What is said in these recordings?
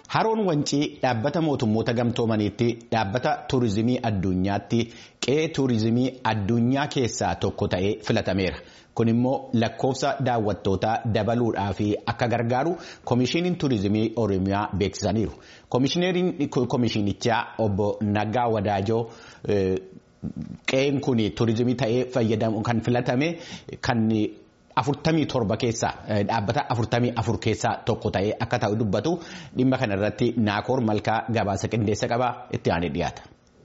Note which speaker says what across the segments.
Speaker 1: Haroon Wancii dhaabbata mootummoota gamtoomaniitti dhaabbata tuurizimii addunyaatti qe'ee tuurizimii addunyaa keessaa tokko ta'ee filatameera. Kun immoo lakkoofsa daawwattootaa dabaluudhaaf akka gargaaru Komishiiniin Tuurizimii Oromiyaa beeksisaniiru. Komishineeriin Komishiinichaa obbo Naggaa Wadaajoo qe'een kun tuurizimii ta'ee fayyadamu kan filatame kan. afurtamii torba keessaa dhaabbata afurtamii afur keessaa tokko ta'ee akka ta'u dubbatu dhimma kana irratti naakoor malkaa gabaasa qindeessa qabaa itti aanee dhiyaata.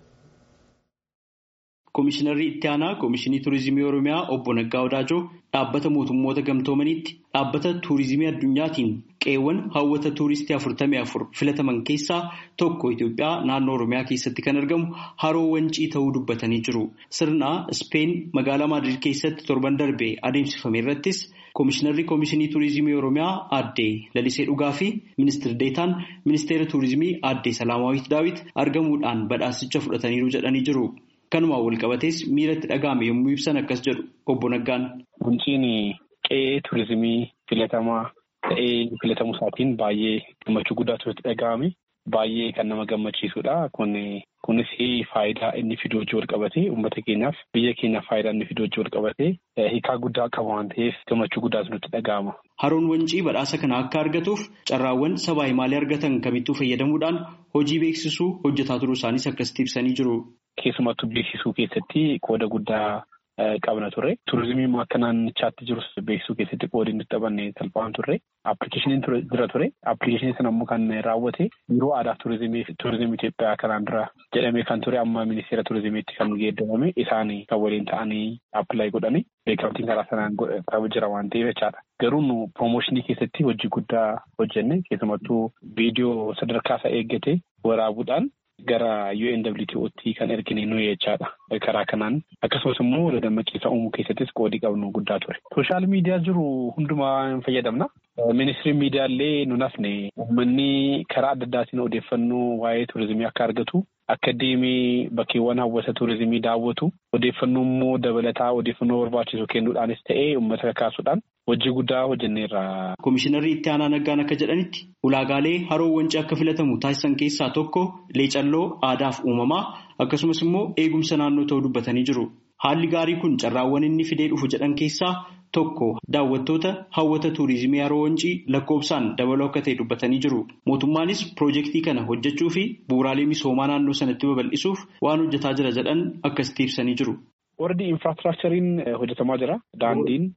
Speaker 2: Komishinarri itti aanaa Komishinii Turizimii Oromiyaa obbo Naggaa Wadaajoo dhaabbata mootummoota gamtoomaniitti dhaabbata tuurizimii addunyaatiin qe'eewwan hawwata tuuristii afurtamii afur filataman keessaa tokko Itoophiyaa naannoo Oromiyaa keessatti kan argamu haroo wancii ta'uu dubbatanii jiru. Sirna Ispeen magaalaa Maadrid keessatti torban darbe adeemsifame irrattis Komishinarri Komishinii Turizimii Oromiyaa aadde Lalisee Dhugaa fi Ministeerri Deetaan Ministeera Turizimii aadde Salaamaawit Daawit argamuudhaan badhaasicha fudhataniiru jedhanii jiru. Kanumaan wal qabatees miiratti dhaga'ame yommuu ibsan akkas jedhu obbo Naggaan.
Speaker 3: Wanciin qe'ee turizimii filatamaa ta'ee filatamuu isaatiin baay'ee gammachuu guddaatu itti dhaga'ame. Baay'ee kan nama gammachiisudha. Kunis faayidaa inni fiduu wajjin wal qabatee uummata keenyaaf biyya keenyaaf faayidaa inni fiduu wajjin wal qabatee hiikaa guddaa qaba waan ta'eef gammachuu guddaatu nutti dhaga'ama.
Speaker 2: Haroon wancii badhaasa kana akka argatuuf carraawwan sabaa himaalee argatan kamittuu fayyadamuudhaan hojii beeksisuu hojjetaa turuu isaaniis akkasitti ibsanii jiru.
Speaker 3: Keessumattuu beeksisuu keessatti qooda guddaa qabna ture. Turizimii akka naannichaatti jirus beeksisuu keessatti qoodi nuti taphanne salphaan turre. Appilikeeshiniin jira ture. Appilikeeshinii sana immoo kan raawwate biiroo aadaa turizimii turizimii Itoophiyaa kanaan dura jedhamee kan ture amma ministeera turizimiitti kan geeddarame isaan kan waliin ta'anii appilaayi godhani. Beekamtiin karaa sanaan qabu jira waan ta'eef jechaadha. Garuu nu piroomooshinii keessatti hojii guddaa hojjenne keessumattuu viidiyoo sadarkaa isaa eeggate waraabuudhaan gara UNWTO'tti kan ergine nuyi jechaadha. Karaa kanaan akkasumas immoo dammaqeessa uumuu keessattis qoodii qabnu guddaa ture. Sooshaal miidiyaa jiru hundumaa hin fayyadamna. Ministiriin miidiyaa illee nun hafne uummanni karaa adda addaatiin odeeffannoo waa'ee turizimii akka argatu akka deemee bakkeewwan hawwata turizimii daawwatu odeeffannoo immoo dabalataa odeeffannoo barbaachisu kennuudhaanis ta'ee uummata kakaasuudhaan hojii guddaa hojjenneerra.
Speaker 2: Komishinarri itti aanaa naggaan akka jedhanitti ulaagaalee haroo wancii akka filatamu taasisan keessaa tokko leecalloo aadaaf uumamaa akkasumas immoo eegumsa naannoo ta'uu dubbatanii jiru. Haalli gaarii kun carraawwan inni fidee dhufu jedhan keessaa tokko daawwattoota hawwata tuurizimii haroo wancii lakkoofsaan dabaluu akka ta'e dubbatanii jiru. Mootummaanis piroojeektii kana hojjechuu fi bu'uuraalee misoomaa naannoo sanatti babal'isuuf waan hojjetaa jira jedhan akkasitti ibsanii jiru.
Speaker 3: Warri infraastiraakchariin hojjetamaa jira. Daandiin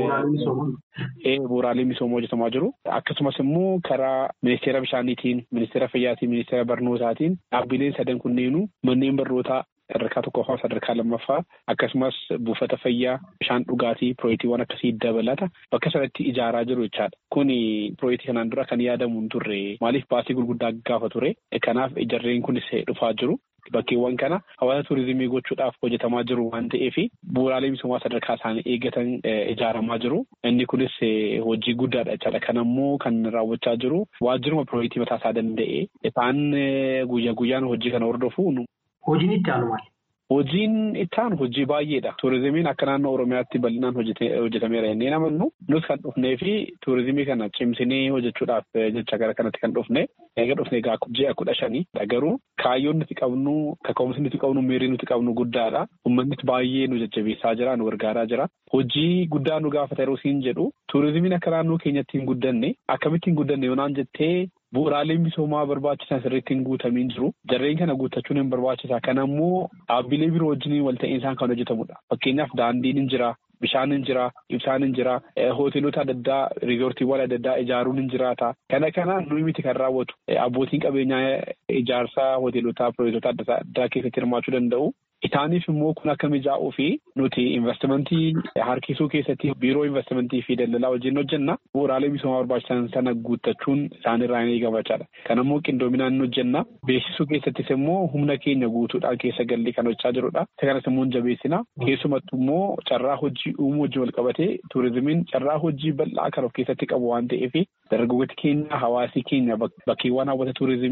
Speaker 3: bu'uuraalee misoomaa hojjetamaa jiru. Akkasumas immoo karaa ministeera bishaaniitiin, ministeera fayyaatiin, ministeera barnootaatiin dhaabbileen sadan kunneenuu manneen barnootaa sadarkaa tokkoffaa sadarkaa lammaffaa akkasumas buufata fayyaa bishaan dhugaatii pirooyektiiwwan akkasii dabalata bakka sanatti ijaaraa jiru jechaadha. Kuni pirooyektii kanaan dura kan yaadamu hin turre maaliif baasii gurguddaa gaafa ture. Kanaaf ijarreen kunis dhufaa jiru. Bakkeewwan kana hawaasa tuurizimii gochuudhaaf hojjetamaa jiru waan ta'eef bu'uuraalee misoomaa sadarkaa isaanii eeggatan ijaaramaa jiru. Inni kunis hojii guddaadha jechaadha. Kan ammoo kan raawwachaa jiru waajjiruma pirooyektii mataa isaa danda'e isaan guyyaa guyyaan hojii kana hordofu.
Speaker 4: Hojiin itti aanu maali?
Speaker 3: Hojiin itti aanu hojii baay'eedha. Tuurizimiin akka naannoo Oromiyaatti bal'inaan hojjetameera jennee namannu nus kan dhufnee fi tuurizimii kana cimsinee hojjechuudhaaf jecha gara kanatti kan dhufne eega dhufne ji'a kudha shanii garuu kaayyoon nuti qabnu kaka'umsi nuti qabnu miirri nuti qabnu guddaadha. Uummannis baay'ee nu jajjabeessaa jira nu gargaaraa jira. Hojii guddaa nu gaafata yeroo siin jedhu tuurizimiin akka naannoo keenyatti hin guddanne akkamitti hin guddanne yoonaan jettee Bu'uuraaleen misoomaa barbaachisan sirriitti hin guutamiin jiru. Jarreen kana guuttachuun hin barbaachisa. Kana immoo dhaabbilee biroo wajjin wal ta'iinsaan kan hojjetamudha. Fakkeenyaaf daandiin hin jira, bishaan hin jira, ibsaan hin jira, hoteelota adda addaa, riizoortiiwwan adda addaa ijaaruun hin jiraata. Kana kana nuyi miti kan raawwatu. Abbootiin qabeenyaa ijaarsaa hoteelotaa, piroojektota adda addaa keessatti hirmaachuu danda'u. Isaaniif immoo kun akka mijaa'uu fi nuti investimentii harkisuu keessatti biiroo investimentii fi daldalaa wajjin hojjenna. Bu'uuraalee misoomaa barbaachisan sana guuttachuun isaanirraa ni eegamachaadha. Kan immoo qindoominaan ni hojjenna. Beeksisuu keessattis immoo humna keenya guutuudhaan keessa gallee kan hojjechaa jirudha. Isa kanas immoo hin jabeessina. Keessumattuu immoo carraa hojii uumuu wajjin wal qabatee tuurizimiin carraa hojii bal'aa kan of keessatti qabu waan ta'eef dargaggooti keenya hawaasii keenya bakkeewwan hawwata tuurizimii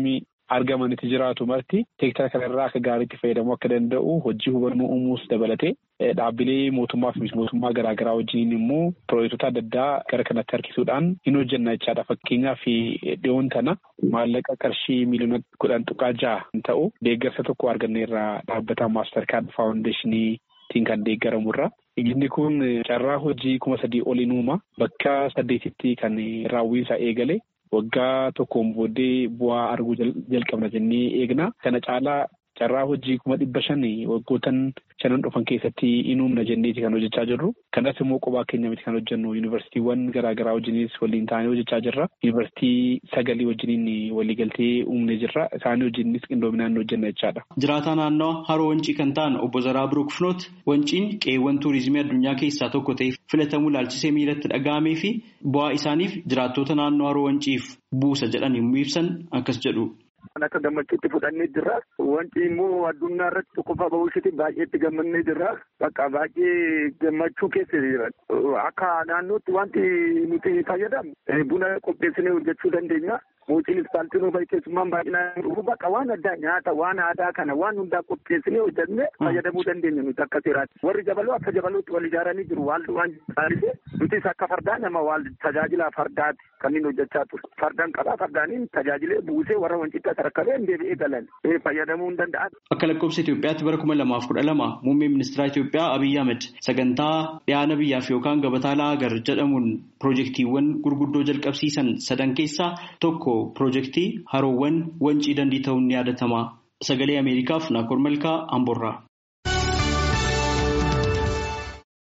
Speaker 3: argamanitti jiraatu marti heektara kanarraa akka gaariitti fayyadamuu akka danda'u hojii hubannoo uumuus dabalatee dhaabbilee mootummaa fi mootummaa garaagaraa wajjin immoo piroojektota adda addaa gara kanatti harkisuudhaan hin hojjenna jechaadha. Fakkeenyaaf dhiyoon tana maallaqa qarshii miliyoona kudhan tuqaa ja'a ta'u deeggarsa tokko arganneerra dhaabbata maastar kaard faawundeeshiniitiin kan deeggaramurra. Inni kun carraa hojii kuma sadii oliin uuma bakka saddeetitti kan raawwiinsaa eegale. Waggaa tokkoon booddee bu'aa arguu jalqabna jennee eegna. Kana caalaa carraa hojii kuma dhibba shanii waggootan shanan dhufan keessatti in uumna jenneeti kan hojjechaa jirru. Kanas immoo qophaa keenya miti kan hojjennu yuunivarsiitiiwwan garaagaraa wajjinis waliin taanee hojjechaa jirra. Yuunivarsiitii sagalii wajjiniin waliigaltee uumnee jirra. Isaanii wajjinis qindoominaan hojjenna jechaadha.
Speaker 2: Jiraataa naannoo haroo wancii kan ta'an obbo Zaraa Birook Finoot wanciin qe'eewwan tuurizimii addunyaa keessaa tokko ta'ee filatamuu ilaalchisee miilatti dhaga'amee fi bu'aa isaaniif jiraattota naannoo haroo wanciif buusa jedhan yommuu ibsan akkas jedhu.
Speaker 4: Kan akka gammachuutti fudhannee jirra. Wanti immoo addunyaa irratti qofa ba'uushiti baay'eetti gammannee jirra. Bakka baay'ee gammachuu keessa jira. Akka naannootti wanti nuti fayyadamnu buna qopheessinee hojjechuu dandeenya. Mootiin ispaaltiin ofii keessummaan baay'inaan dhufu bakka waan addaa nyaata waan aadaa kana waan hundaa qopheessinee hojjennee fayyadamuu dandeenya nuti akka seeraatti. Warri jabaloo akka jabalootti wal ijaaranii jiru waan waan taasise nutis akka fardaa nama waan tajaajila fardaati kan inni hojjechaa ture. Fardaan qabaa fardaaniin tajaajilee buusee warra wancitti sarakkalee deebi'ee galan fayyadamuu hin danda'an.
Speaker 2: Akka lakkoofsa Itoophiyaatti bara kuma lamaaf kudha lama muummee ministeera Itoophiyaa Abiyyi Ahmed sagantaa dhiyaana biyyaaf yookaan gabataa laagar jedhamuun piroojeektiiwwan gurguddoo jalqabsiisan sadan keessaa tokko piroojeektii haroowwan wancii dandii ta'uun ni yaadatama. Sagalee Ameerikaaf Naakkor Malkaa Amborraa.